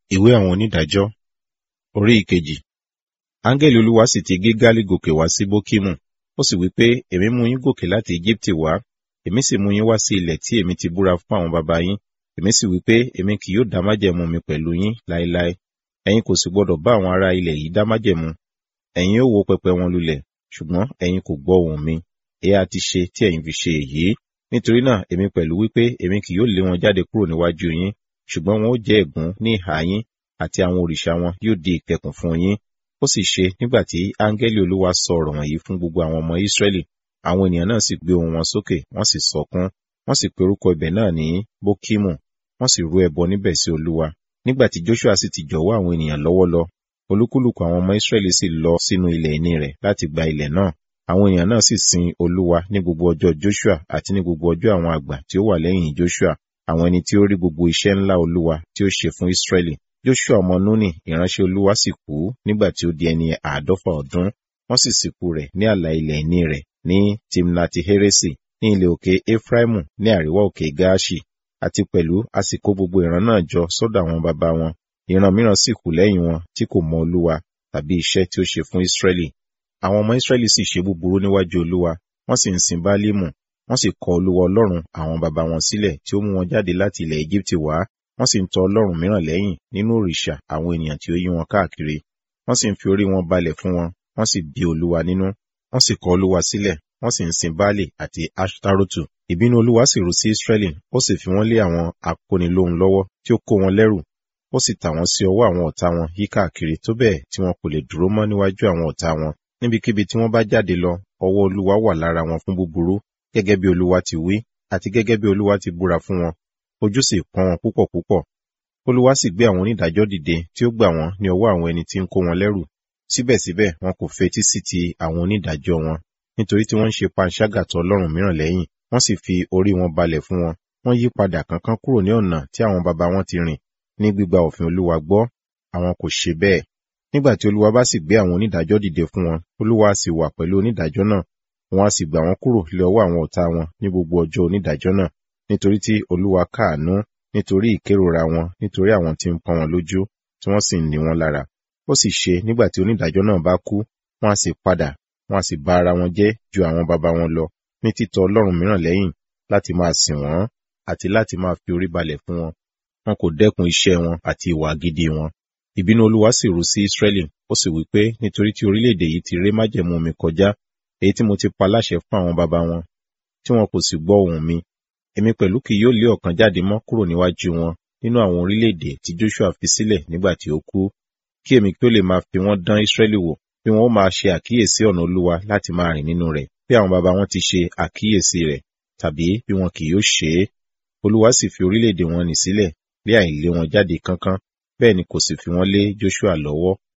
Ìwé àwọn onídàájọ́ orí ìkejì. Áńgẹ́lì Olúwa sì ti Gígálì gòkè wá sí Bókímù. Ó sì wí pé, Èmi mú yín gòkè láti Égíptì wá, èmi sì mú yín wá sí ilẹ̀ tí èmi ti búra fún àwọn baba yín. Èmi sì wí pé, Èmi kì yóò dá májẹ̀mú mi pẹ̀lú yín láéláé. Ẹ̀yin kò sì gbọdọ̀ bá àwọn ará ilẹ̀ yìí dá májẹ̀mú. Ẹ̀yin ó wó pẹpẹ wọn lulẹ̀, ṣùgbọ́n ẹ̀yin kò gbọ́ ohùn mi. Èé ha ti ṣe tí ẹ̀yin fi ṣe èyí? Nítorí náà, èmi pẹ̀lú wí pé, Èmi kì yóò lé wọn jáde kúrò níwájú yín, ṣùgbọ́n wọn ó jẹ́ ègún ní ìhà yín, àti àwọn òrìṣà wọn yóò di ìkẹkùn fún yín. Ó sì ṣe nígbà tí áńgẹ́lì Olúwa sọ ọ̀rọ̀ wọ̀nyí fún gbogbo àwọn ọmọ Ísírẹ́lì, àwọn ènìyàn náà sì gbé ohùn wọn sókè, wọ́n sì sọkún, wọ́n sì pe orúkọ ibẹ̀ náà ní Bókímù, wọ́n sì rú ẹbọ níbẹ̀ sí Olúwa. Nígbà tí Jóṣúà sì ti jọ̀wọ́ àwọn ènìyàn lọ́wọ́ lọ, olúkúlùkù àwọn ọmọ Ísírẹ́lì sì lọ sínú ilẹ̀ ìní rẹ̀ láti gba ilẹ̀ náà. Àwọn ènìyàn náà sì sin Olúwa ní gbogbo ọjọ́ Jóṣúà àti ní gbogbo ọjọ́ àwọn àgbà tí ó wà lẹ́yìn Jóṣúà, àwọn ẹni tí ó rí gbogbo iṣẹ́ ńlá Olúwa tí ó ṣe fún Ísírẹ́lì. Jóṣúà ọmọ Núnì ìránṣẹ́ Olúwa sì kú nígbà tí ó di ẹni àádọ́fà ọdún, wọ́n sì sìnkú rẹ̀ ní ààlà ilẹ̀ ìní rẹ̀ ní Timnati Heresi ní ilẹ̀ òkè Efraimu ní àríwá òkè Gaaṣi, àti pẹ̀lú a sì kó gbogbo ìran náà jọ sọ́dọ̀ àwọn baba wọn. Ìran mìíràn sì kù lẹ́yìn wọn tí kò mọ Olúwa tàbí iṣẹ́ tí ó ṣe fún Ísírẹ́lì. Àwọn ọmọ Ísírẹ́lì sì ṣe búburú níwájú Olúwa, wọ́n sì ń sin Báálímù, wọ́n sì kọ̀ Olúwa Ọlọ́run àwọn baba wọn sílẹ̀ tí ó mú wọn jáde láti ilẹ̀ Égíptì wá, wọ́n sì ń tọ Ọlọ́run mìíràn lẹ́yìn nínú òrìṣà àwọn ènìyàn tí ó yí wọn káàkiri. Wọ́n sì ń fi orí wọn balẹ̀ fún wọn, wọ́n sì bí Olúwa nínú, wọ́n sì kọ̀ Olúwa sílẹ̀, wọ́n sì ń sin Baálì àti Aṣtarotu. Ìbínú Olúwa sì ru sí Ísírẹ́lì, ó sì fi wọ́n lé àwọn akónilóhun lọ́wọ́ tí ó kó wọn lẹ́rù, ó sì tà wọ́n sí ọwọ́ àwọn ọ̀tá wọn yí káàkiri tó bẹ́ẹ̀ tí wọn kò lè dúró mọ́ níwájú àwọn ọ̀tá wọn. Níbikíbi tí wọ́n bá jáde lọ, ọwọ́ Olúwa wà lára wọn fún búburú, gẹ́gẹ́ bí Olúwa ti wí, àti gẹ́gẹ́ bí Olúwa ti búra fún wọn. Ojú sì pọ́n wọn púpọ̀ púpọ̀. Olúwa sì gbé àwọn onídàájọ́ dìde tí ó gbà wọ́n ní ọwọ́ àwọn ẹni tí ń kó wọn lẹ́rù. Síbẹ̀síbẹ̀ wọn kò fetí sí ti àwọn onídàájọ́ wọn, nítorí tí wọ́n ń ṣe panṣágà tọ Ọlọ́run mìíràn lẹ́yìn, wọ́n sì fi orí wọn balẹ̀ fún wọn. Wọ́n yí padà kánkán kúrò ní ọ̀nà tí àwọn baba wọn ti rìn ní gbígba òfin Olúwa gbọ́, àwọn kò ṣe bẹ́ẹ̀. Nígbà tí Olúwa bá sì gbé àwọn onídàájọ́ dìde fún wọn, Olúwa sì wà pẹ̀lú onídàájọ́ náà, wọn a sì gbà wọ́n kúrò lé ọwọ́ àwọn ọ̀tá wọn ní gbogbo ọjọ́ onídàájọ́ náà, nítorí tí Olúwa káàánú, nítorí ìkérora wọn, nítorí àwọn tí ń pọ́n wọn lójú, tí wọ́n sì ń ní wọn lára. Ó sì ṣe nígbà tí onídàájọ́ náà bá kú, wọ́n a sì padà, wọ́n a sì bá ara wọn jẹ́ ju àwọn baba wọn lọ, ní títọ Ọlọ́run mìíràn lẹ́yìn, láti máa sìn wọ́n, àti láti máa fi orí balẹ̀ fún wọn. Wọn kò dẹ́kun iṣẹ́ wọn àti ìwà gidi wọn. Ìbínú Olúwa sì ru sí Ísírẹ́lì, ó sì wí pé, nítorí tí orílẹ̀-èdè yìí ti ré májẹ̀mú mi kọjá, èyí tí mo ti pa láṣẹ fún àwọn baba wọn, tí wọn kò sì gbọ́ ohùn mi, èmi pẹ̀lú kì yóò lé ọ̀kan jáde mọ́ kúrò níwájú wọn nínú àwọn orílẹ̀-èdè tí Joshua fi sílẹ̀ nígbà tí ó kú, kí èmi kí ó lè máa fi wọ́n dán Ísírẹ́lì wò, bí wọn ó máa ṣe àkíyèsí ọ̀nà Olúwa láti máa rìn nínú rẹ̀, bí àwọn baba wọn ti ṣe àkíyèsí rẹ̀, tàbí bí wọn kì yóò ṣe é. Olúwa sì fi orílẹ̀-èdè wọn nì sílẹ̀, bí àìlé wọn jáde kánkán, bẹ́ẹ̀ ni kò sì fi wọ́n lé Joshua lọ́wọ́.